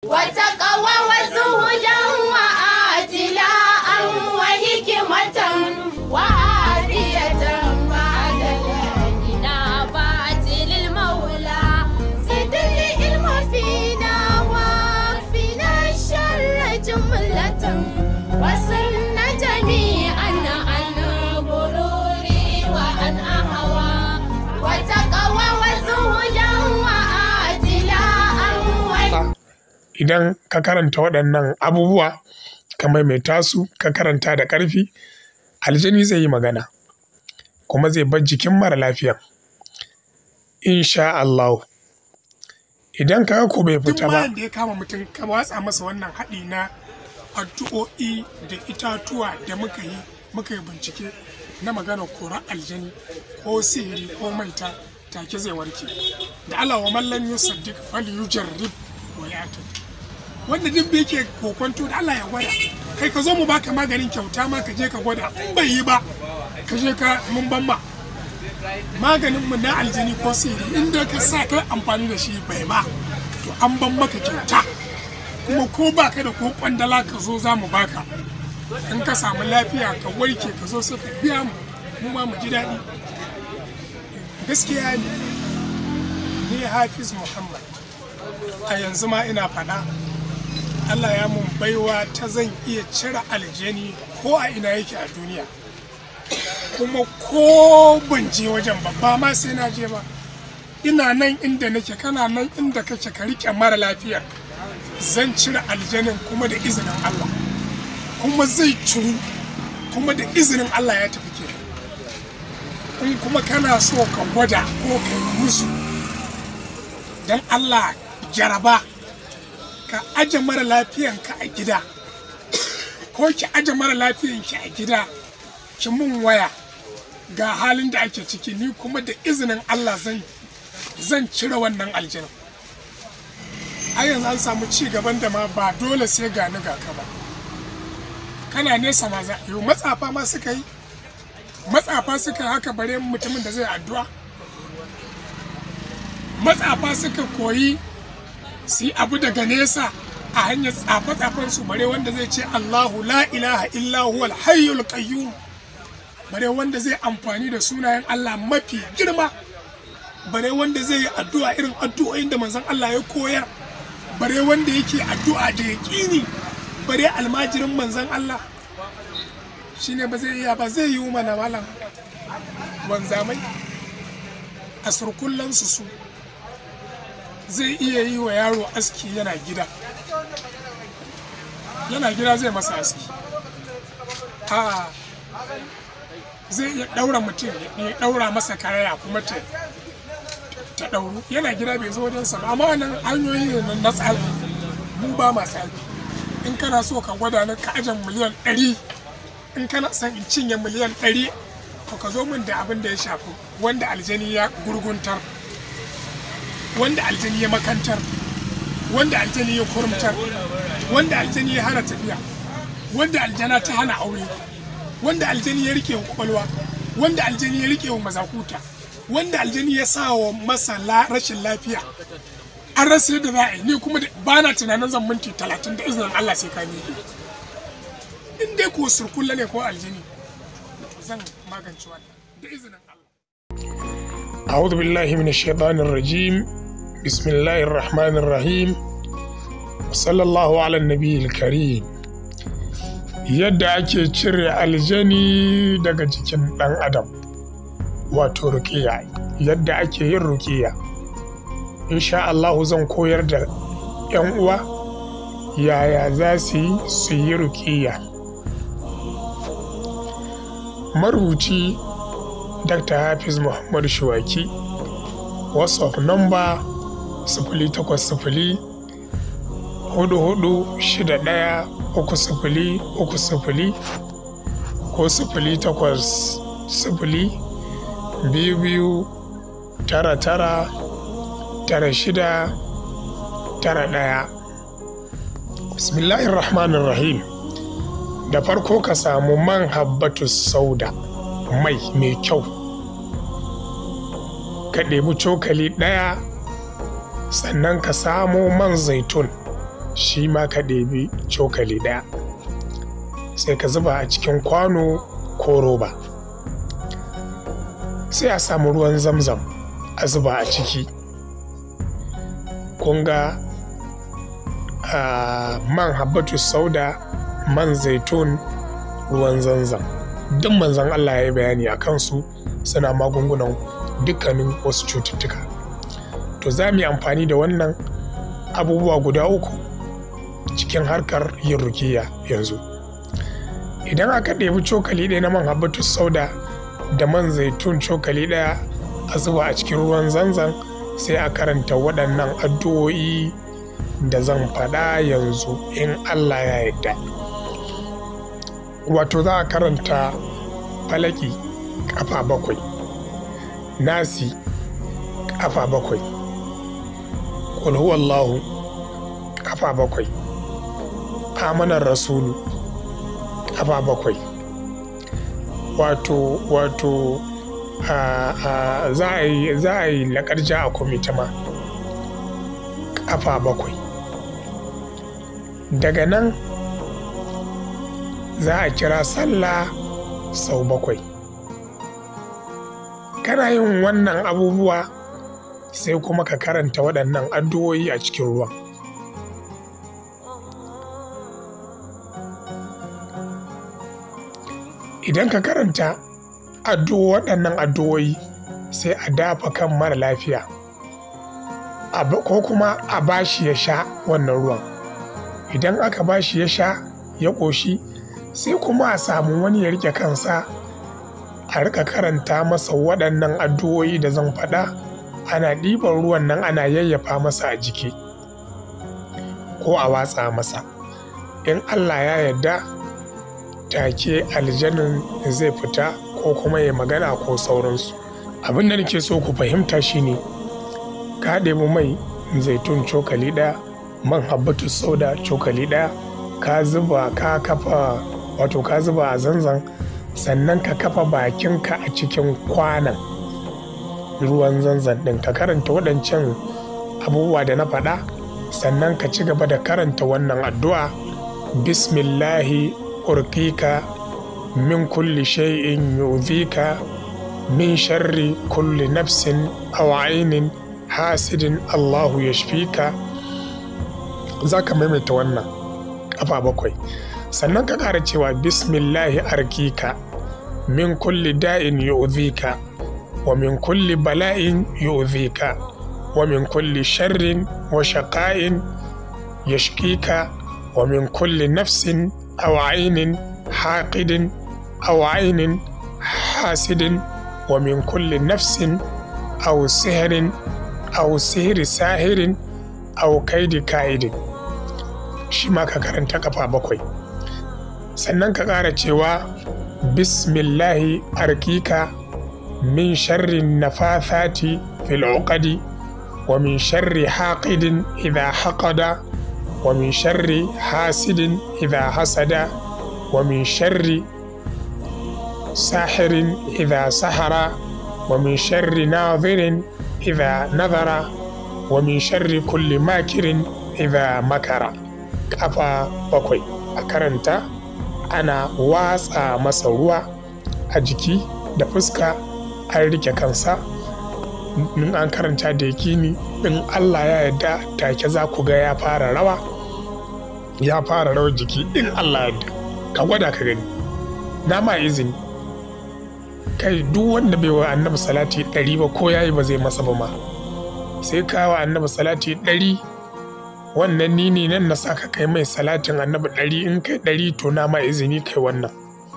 وتقوى وزهدا وآتلاء وحكمة وعافية بعد الإنابات للمولى زد العلم فينا واكفنا الشر جملة وصلنا جميعا عن غرور وعن أهوى وتقوى وزهدا وآتلاء وحكمة idan ka karanta waɗannan abubuwa ka maimaita su ka karanta da ƙarfi aljani zai yi magana kuma zai bar jikin mara lafiyan insha Allah idan ka ko bai duk fita ba bayan da ya kama mutum ka watsa masa wannan haɗi na addu'o'i da itatuwa da muka yi muka yi bincike na magana kora aljani ko sihiri ko maita take zai warke da Allah wa mallan yusaddiq fal yujarrib wa yatu wanda duk bai yake kokonto da Allah ya gwada kai ka zo mu baka maganin kyauta ma ka je ka gwada in bai yi ba ka je ka mun ban ma maganin mu na aljini ko sihiri inda ka sa kai amfani da shi bai ba to an ban maka kyauta kuma ko baka da ko kwandala ka zo za mu baka in ka samu lafiya ka warke ka zo sai ka biya mu mu ma mu ji daɗi gaskiya ne ni hafiz muhammad a yanzu ma ina faɗa Allah ya mun baiwa ta zan iya cire aljani ko a ina yake a duniya kuma ko ban je wajen ba ba ma sai na je ba ina nan inda nake kana nan inda kake ka rike mara lafiyar zan cire aljanin kuma da izinin Allah kuma zai ciru kuma da izinin Allah ya tafi ke in kuma kana so ka gwada ko ka yi musu don Allah jaraba ka aje mara lafiyanka a gida ko ki aje mara lafiyanki a gida ki mun waya ga halin da ake ciki ni kuma da izinin Allah zan zan cire wannan aljinin a yanzu an samu ci gaban da ma ba dole sai ga ni ga ka ba kana nesa ma za yi matsafa ma suka yi matsafa suka yi haka bare mutumin da zai addu'a matsafa suka koyi su yi abu daga nesa a hanyar tsafe-tsafen su bare wanda zai ce Allahu la ilaha illa huwal hayyul qayyum bare wanda zai amfani da sunayen Allah mafi girma bare wanda zai yi addu'a irin addu'o'in da manzon Allah ya koyar bare wanda yake addu'a da yaƙini bare almajirin manzon Allah shine ba zai iya ba zai yi mana malam wanzamai a surkullansu su zai iya yi wa yaro aski yana gida yana gida zai masa aski a zai iya ɗaura mutum ya ɗaura masa karaya kuma ta ta ɗauru yana gida bai zo wajensa ba amma wannan hanyoyi ne na tsafi mu ba ma tsafi in kana so ka gwada ni ka ajan miliyan ɗari in kana son in cinye miliyan ɗari to ka zo min da abin da ya shafi wanda aljani ya gurguntar wanda aljani ya makantar wanda aljani ya kurumtar wanda aljani ya hana tafiya wanda aljana ta hana aure wanda aljani ya rike wa kwakwalwa wanda aljani ya rike wa mazakuta wanda aljani ya sa wa masa la- rashin lafiya an rasa yadda za a yi ni kuma da- ba na tunanin zan minti talatin da izinin Allah sai ka miƙe in dai ko surkulla ne ko aljani zan magance wannan da izinin Allah أعوذ بالله من الشيطان الرجيم بسم الله الرحمن الرحيم وصلى الله على النبي الكريم yadda ake cire aljani daga jikin ɗan adam wato rukiya yadda ake yin rukiya insha Allah zan koyar da 'yan uwa yaya za su yi su yi rukiya marubuci Dr. Hafiz Muhammad Shuwaki WhatsApp number sifili takwas sifili hudu hudu shida ɗaya uku sifili uku sifili ko sifili takwas sifili biyu biyu tara tara tara shida tara ɗaya Bismillahirrahmanirrahim da farko ka samu man habbatus sauda mai mai kyau ka ɗebi cokali ɗaya sannan ka samo man zaitun shi ma ka ɗebi cokali ɗaya sai ka zuba a cikin kwano ko roba sai a samu ruwan zamzam a zuba a ciki kun ga man habbatu sauda man zaitun ruwan zanzam duk manzan Allah ya yi bayani a kansu suna magungunan dukkanin wasu cututtuka to za mu yi amfani da wannan abubuwa guda uku cikin harkar yin rukiya yanzu idan aka ɗebi cokali ɗaya na man habbatu sauda da man zaitun cokali ɗaya a zuba a cikin ruwan zanzan sai a karanta waɗannan addu'o'i da zan faɗa yanzu in Allah ya yarda wato za a karanta falaki ƙafa bakwai nasi ƙafa bakwai Wallahu ƙafa bakwai amanar rasulu ƙafa bakwai wato wato za a yi za a yi laƙarja a kwamita ma ƙafa bakwai daga nan za a kira sallah sau bakwai kana yin wannan abubuwa sai kuma ka karanta waɗannan addu'o'i a cikin ruwan idan ka karanta addu'o waɗannan addu'o'i sai a dafa kan mara lafiya ko kuma a bashi ya sha wannan ruwan idan aka bashi ya sha ya ƙoshi sai kuma a samu wani ya rike kansa a rika karanta masa waɗannan addu'o'i da zan faɗa ana ɗiban ruwan nan ana yayyafa masa a jiki ko a watsa masa in allah ya yarda take aljanin zai fita ko kuma ya magana ko sauransu abin da nake so ku fahimta shine ka ɗebi mai zaitun cokali ɗaya man habbatu sauda cokali ɗaya ka zuba ka kafa wato ka zuba a zanzan sannan ka kafa bakinka a cikin kwanan ruwan zanzan ɗin ka karanta waɗancan abubuwa da na faɗa sannan ka ci gaba da karanta wannan addu'a bismillahi urkika min kulli shay'in yu'dhika min sharri kulli nafsin aw ainin hasidin Allahu yashfika za ka maimaita wannan ƙafa bakwai sannan ka ƙara cewa bismillahi arkika min kulli da'in yu'dhika wa min kulli bala'in yu'dhika wa min kulli sharrin wa shaqa'in yashkika wa min kulli nafsin aw ainin haqidin aw ainin hasidin wa min kulli nafsin aw sihirin aw sihiri sahirin aw kaidi kaidin shi ma ka karanta kafa bakwai sannan ka ƙara cewa bismillahi arkika min sharri nafathati fil uqadi wa min sharri haqidin idha haqada wa min sharri hasidin idha hasada wa min sharri sahirin idha sahara wa min sharri nadhirin idha nadhara wa min sharri kulli makirin idha makara kafa bakwai a karanta ana watsa masa ruwa a jiki da fuska an rike kansa in an karanta da yakini in Allah ya yarda take za ku ga ya fara rawa ya fara rawar jiki in Allah yarda ka gwada ka gani na ma izini kai duk wanda bai wa annabi salati ɗari ba ko yayi ba zai masa ba ma sai ka wa annabi salati ɗari wannan ni ne nan na saka kai mai salatin annabi ɗari in kai ɗari to na ma izini kai wannan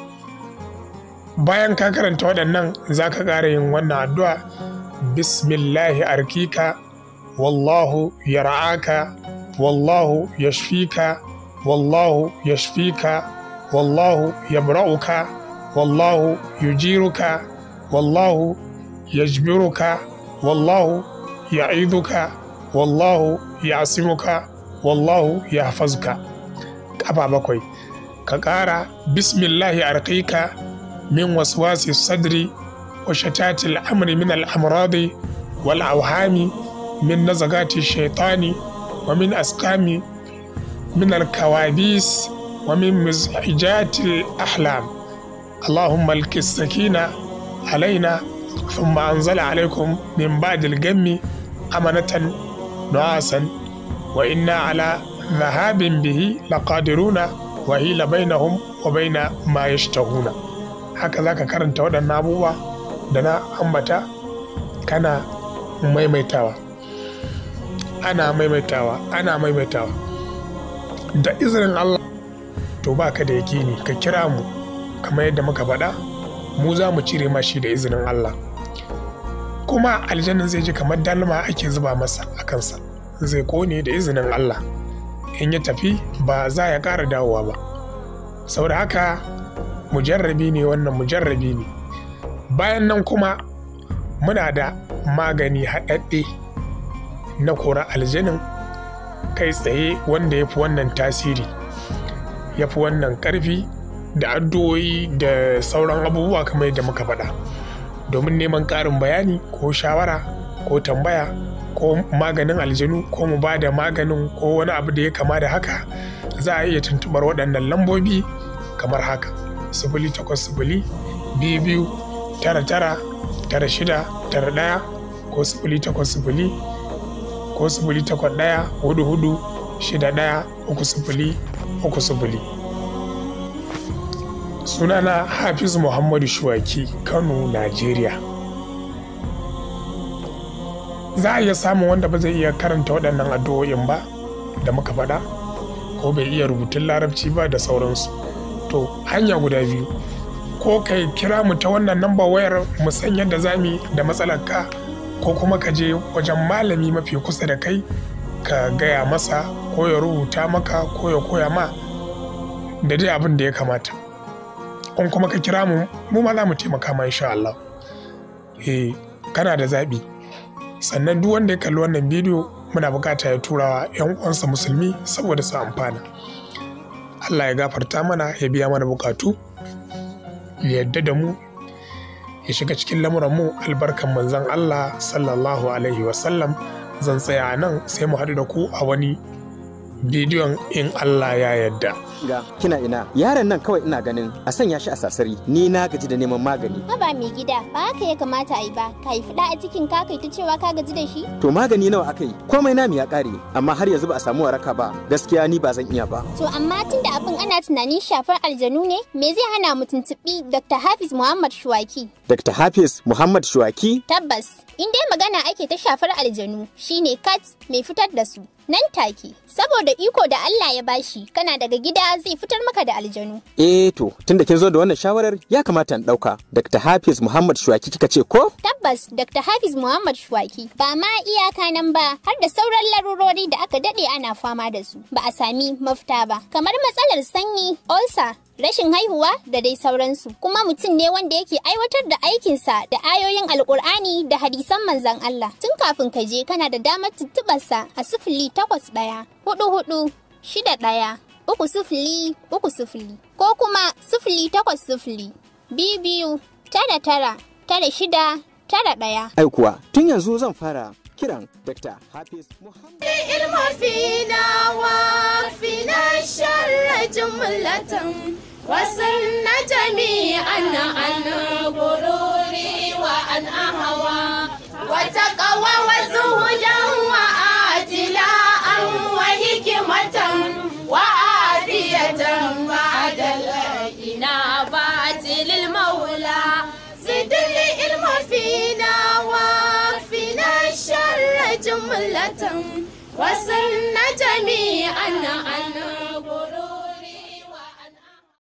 bayan ka karanta waɗannan za ka ƙara yin wannan addu'a bismillahi arkika wallahu yar'aka wallahu yashfika wallahu yashfika wallahu yabra'uka wallahu yujiruka wallahu yajbiruka wallahu ya'iduka wallahu yasimuka wallahu yahfazuka kafa bakwai ka ƙara bismillahi arqika min waswasi sadri wa shatatil amri min al'amradi wal awhami min nazagati shaitani wa min askami من الكوابيس ومن مزعجات الأحلام اللهم الك السكينة علينا ثم أنزل عليكم من بعد الجم أمنة نعاسا وإنا على ذهاب به لقادرون وهيل بينهم وبين ما يشتهون هكذا كرنت waɗannan abubuwa da na ambata kana maimaitawa ana maimaitawa ana maimaitawa da izinin Allah to ba ka da yakini ka kira mu kamar yadda muka faɗa mu za mu cire mashi da izinin Allah kuma aljannin zai ji kamar dalma ake zuba masa a kansa zai kone da izinin Allah in ya tafi ba za ya ƙara dawowa ba saboda haka mujarrabi ne wannan mujarrabi ne bayan nan kuma muna da magani haɗaɗɗe na kora aljanin kai tsaye wanda ya fi wannan tasiri ya fi wannan ƙarfi da addu'o'i da sauran abubuwa kamar yadda muka faɗa domin neman ƙarin bayani ko shawara ko tambaya ko maganin aljanu ko mu ba da maganin ko wani abu da ya kama da haka za a iya tuntubar waɗannan lambobi kamar haka sifili takwas sifili biyu biyu tara tara tara shida tara ɗaya ko sifili takwas sifili ko sifili takwas ɗaya hudu hudu shida ɗaya uku sifili uku sifili sunana hafiz muhammadu shuwaki kano najeriya za a iya samun wanda ba zai iya karanta waɗannan addu'o'in ba da muka faɗa ko bai iya rubutun larabci ba da sauransu to hanya guda biyu ko kai kira mu ta wannan namba wayar mu san yadda za mu da matsalar ka ko kuma ka je wajen malami mafi kusa da kai ka gaya masa ko ya rubuta maka ko ya koya ma da dai abin da ya kamata in kuma ka kira mu mu ma za mu taimaka ma insha Allah eh kana da zaɓi sannan duk wanda ya kalli wannan bidiyo muna bukata ya turawa 'yan uwansa musulmi saboda su amfana Allah ya gafarta mana ya biya mana bukatu ya yadda da mu ya shiga cikin lamuran mu albarkan manzon Allah sallallahu alaihi wasallam zan tsaya a nan sai mu haɗu da ku a wani bidiyon in Allah ya yadda. ga kina ina yaron nan kawai ina ganin a sanya shi a sasari ni na gaji da neman magani Haba mai gida ba haka ya kamata a yi ba ka yi fida a cikin ka kai ta cewa ka gaji da shi to magani nawa aka yi komai namu ya kare amma har yanzu ba a samu waraka ba gaskiya ni ba zan iya ba to amma tun da abin ana tunanin shafar aljanu ne me zai hana mu tuntuɓi Dr. Hafiz Muhammad Shuwaki Dr. Hafiz Muhammad Shuwaki tabbas in dai magana ake ta shafar aljanu shine kat mai fitar da su nan take saboda iko da Allah ya bashi kana daga gida zai fitar maka da aljanu eh to tunda kin zo da wannan shawarar ya kamata in dauka Dr. Hafiz Muhammad Shuwaki kika ce ko tabbas Dr. Hafiz Muhammad Shuwaki ba ma iyaka nan ba har da sauran larurori da aka dade ana fama da su ba a sami mafita ba kamar matsalar sanyi ulcer rashin haihuwa da dai sauransu kuma mutum ne wanda yake aiwatar da aikinsa da ayoyin alkur'ani da hadisan manzan Allah tun kafin ka je kana da damar tuntuɓarsa a sifili takwas ɗaya hudu hudu shida ɗaya uku sifili uku sifili ko kuma sifili takwas sifili biyu biyu tara tara tara shida tara ɗaya ai kuwa tun yanzu zan fara kiran Dr. Hafiz Muhammad العلم فينا وفينا الشر جملة وصلنا جميعا عن غرور وعن أهوى وتقوى وزهدا وآتلاء وحكمة وعافية بعد الإنابات للمولى زد العلم فينا وفينا الشر جملة وصلنا جميعا عن